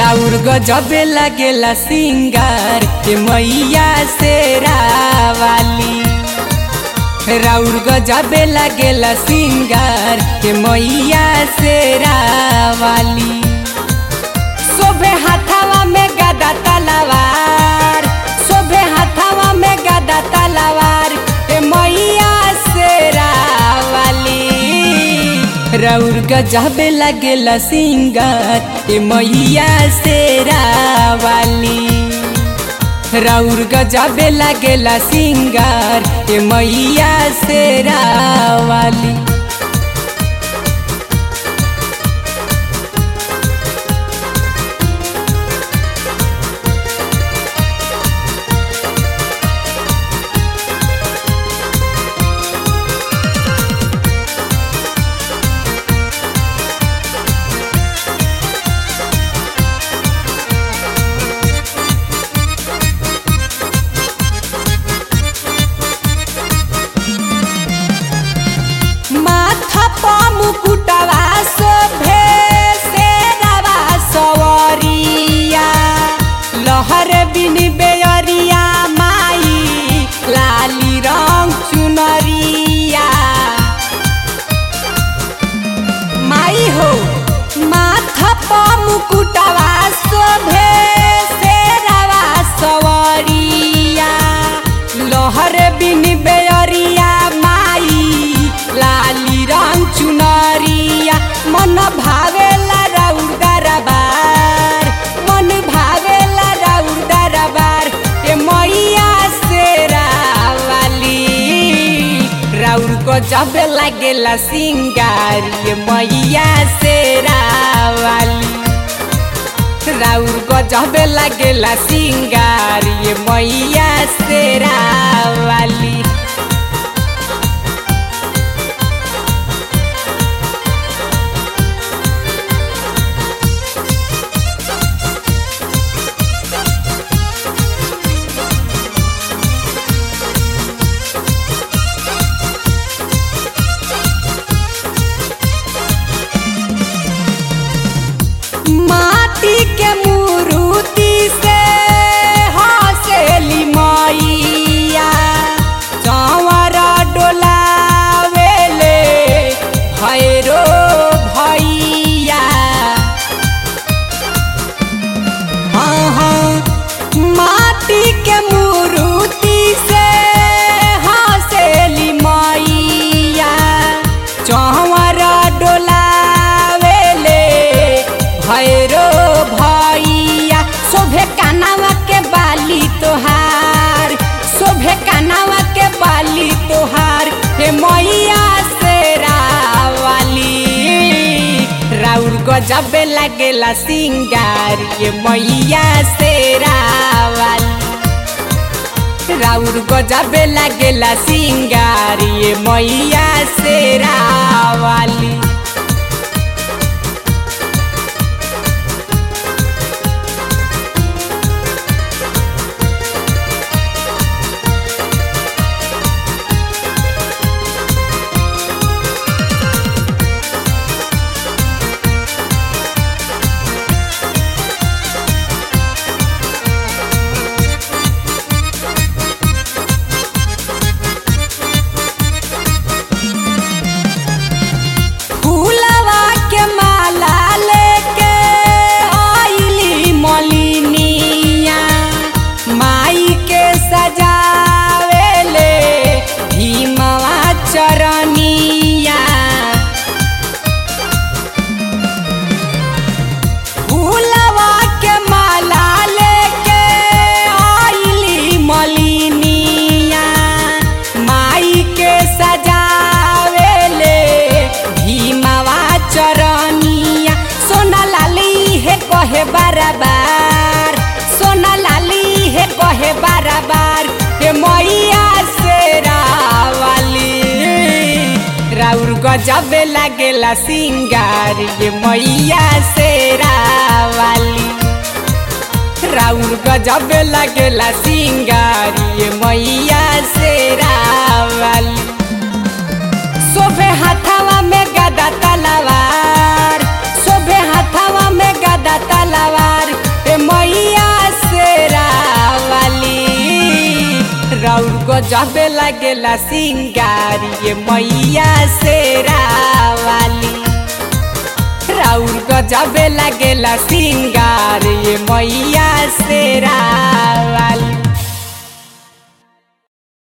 राउर गजबे लगेला सिंगार के मैया से रावाली राउर गजबे लगेला सिंगार के मैया से रावाली शोभे हाथावा में गदा तलवार शोभे हाथावा में गदा तलवार के मैया से रावाली राउर गजबे लगेला सिंगार ए मैया से रावाली राउर गजबे लगेला सिंगार ए मैया से रावाली माथा पा मुकुटवा शोभे शेरवा सवरिया लहर बिन बेअरिया माई लाली रंग चुनरिया माई हो माथा पा मुकुटवा शोभे शेरवा सवरिया लहर बिन बेअरिया माई लाली रंग चुनरिया मन भावेला राउर दरबार मन भावेला राउर दरबार ए मैया से रावाली राउर को जब लागेला सिंगार ये मैया से रावाली राउर को जब लागेला सिंगार ये मैया से रावाली माटी के मूर्ति से हसेली मैया चंवर डोलावेले भैरो भैया हाँ हाँ माटी के मूर्ति से हसेली मैया चंवर डोलावेले भैरो भैया शोभे कानावा के बाली तोहार शोभे कानावा के बाली तोहार हे मैया से रावाली राउर गजबे लागेला सिंगार ये मैया से रावाली राउर गजबे लागेला सिंगार ये मैया से रावाली फूलवा के माला लेके आइली मलिनिया माई के सजावेले भीमवा चरनिया फूलवा के माला लेके आइली मलिनिया माई के सजावेले भीमवा चरनिया सोना लाली है कहे बराबर सोना लाली है कहे बराबर हे मैया से रावाली राउर गजबे लागेला सिंगार ये मैया से रावाली राउर गजबे लगेला सिंगार ये मैया से रावाली शोभे हाथावा में गदा तलवार शोभे हाथावा में गदा तलवार लागेला सिंगार ये मैया शेरा वाली राउर गजबे लागेला सिंगार ये मैया शेरा वाली